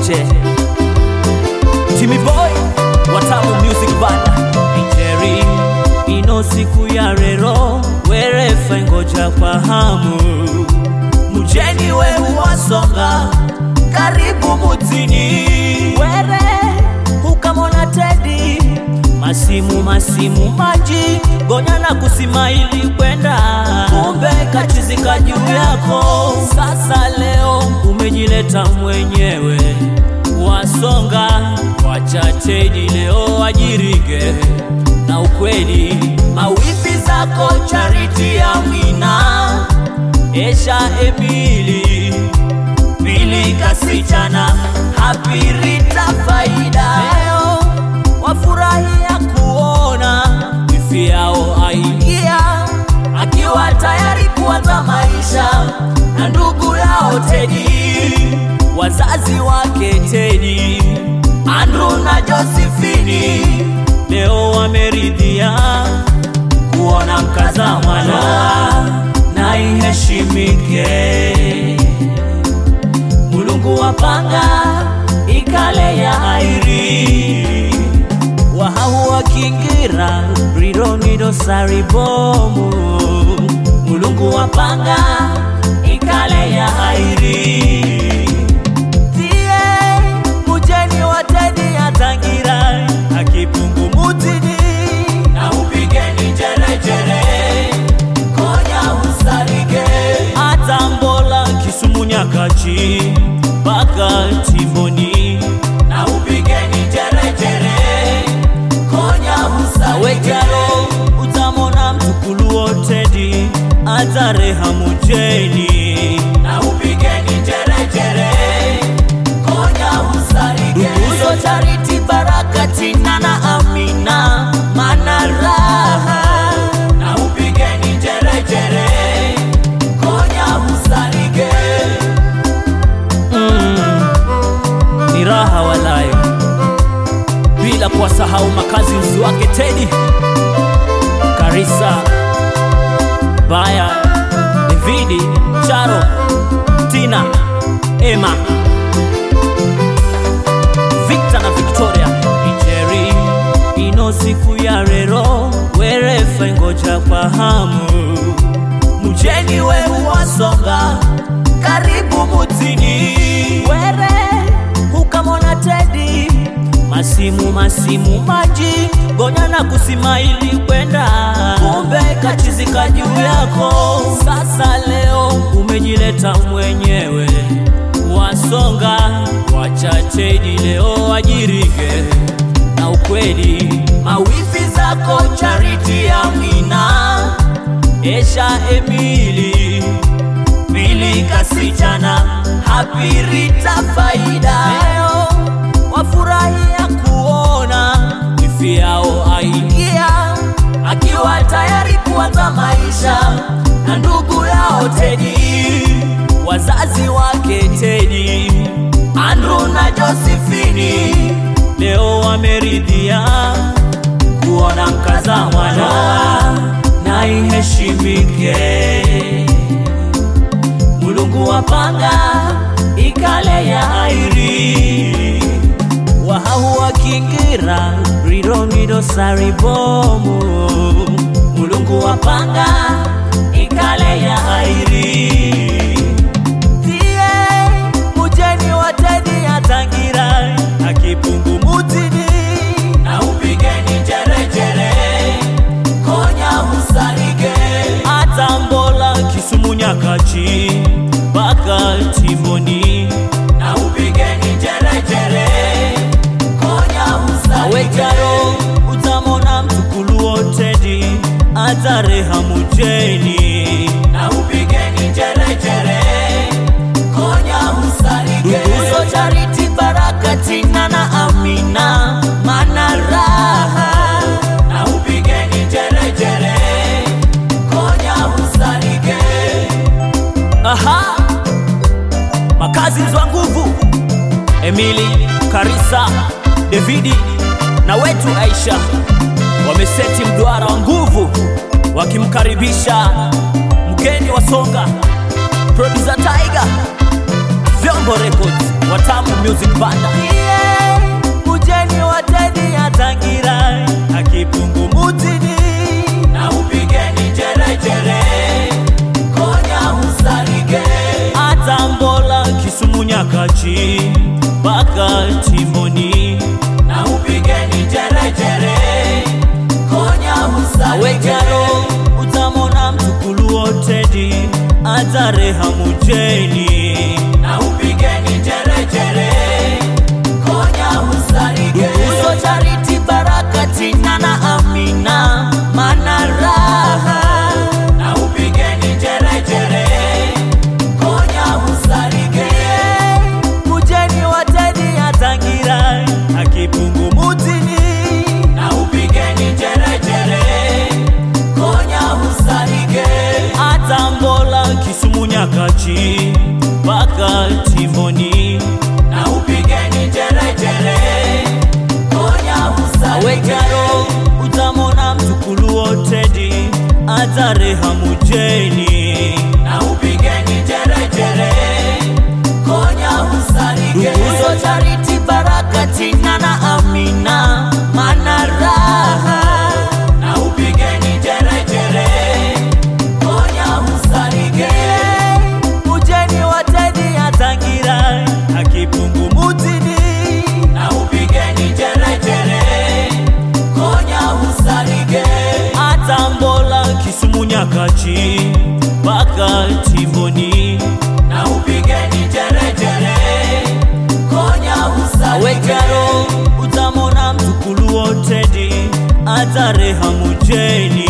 wote Jimmy Boy Watamu Music Band Nigeria ino siku ya rero werefa ngoja kwa hamu mujeni wehu wasonga karibu mutini were hukamona tedi masimu masimu maji gonya na kusimaili kwenda kumbe kachizika juu yako sasa leo umejileta mwenyewe wasonga wachatedi leo ajirige na ukweli mawifi zako chariti ya mwina esha emili pili kasichana hapirita faida leo wafurahia kuona wifi yao aingia akiwa tayari kuanza maisha na ndugu yao Tedi, wazazi wake Tedi, Andrew na Josephine leo wameridhia kuona mkaza mwana na iheshimike. Mulungu wapanga ikale ya airi wahahu wakingira rironido saribomu Mulungu wapanga ikale ya airi tie mujeni watedi atangira akipungu mutini na upigeni jerejere konya usarige atambola kisumu nyakachi mpaka timboni na upigeni jerejere konya usarige wejalo utamona mtukulu wotedi atareha mujeni na upigeni jerejere konya usarige Nduguzo Charity Baraka Tina na Amina Manaraha na upigeni jerejere konya usarige mm, ni raha walayo bila kuwasahau makazi mzi wake Tedi Karisa Baya Davidi Charo Tina Emma Victor na Victoria Ijeri ino siku ya rero werefa ngoja kwa hamu mujeni wehu wasonga karibu mutini were hukamona Tedi masimu masimu maji gonya na kusimaili kwenda kumbe kachizika juu yako sasa leo umejileta mwenyewe wasonga wachatedi leo ajirige na ukweli mawifi zako chariti ya mwina esha emili pili kasichana hapirita faida leo wafurahia kuona wifi yao aingia akiwa tayari kuanza maisha na ndugu yao Tedi, wazazi wake Tedi, Andrew na Josephine leo wameridhia kuona mkaza mwana na iheshimike. Mulungu wapanga ikale ya airi wahahu wakingira rironido saribomu Mulungu wapanga ikale ya airi tie mujeni watedi atangira akipungu mutini na upigeni jerejere konya usarige atambola kisumu nyakachi mpaka timboni na upigeni jerejere konya usarige wejaro utamona mtukulu wotedi atareha mujeni na upigeni jerejere konya usarige Nduguzo Charity Baraka Tina na Amina Manaraha na upigeni jerejere konya usarige Aha makazi mzwa nguvu Emili Karisa Davidi na wetu Aisha wameseti mduara wa nguvu wakimkaribisha mgeni wa Songa, producer Tiger, Vyombo Records. Watamu Music Banda. Yeah, mujeni wateni atangira akipungu mutini Na upigeni jerejere, konya usarige. Atambola Kisumu Nyakachi mpaka Timboni. Na upigeni jerejere, konya usarige. Wejaro utamona mtukulu wotedi atareha mujeni. Na upigeni jerejere, konya usarige. Uso Charity Baraka Tina na Amina Manaraha. Na upigeni jerejere, konya usarige. mujeni wateni atangira akipungu mutini Na upigeni jerejere, konya usarige. Atambola Kisumu Nyakachi mpaka Timboni. Na upigeni jerejere, konya usarige. Wejaro utamona mtukulu wotedi atareha mujeni. Na upigeni jerejere, konya usarige. Uso Charity Baraka Tina na Amina Manaraha. Na upigeni jerejere, konya usarige. mujeni wateni atangira akipungu mutini Na upigeni jerejere, konya usarige. Atambola Kisumu Nyakachi mpaka Timboni. Na upigeni jerejere, konya usarige. Wejaro utamona mtukulu wotedi atareha mujeni.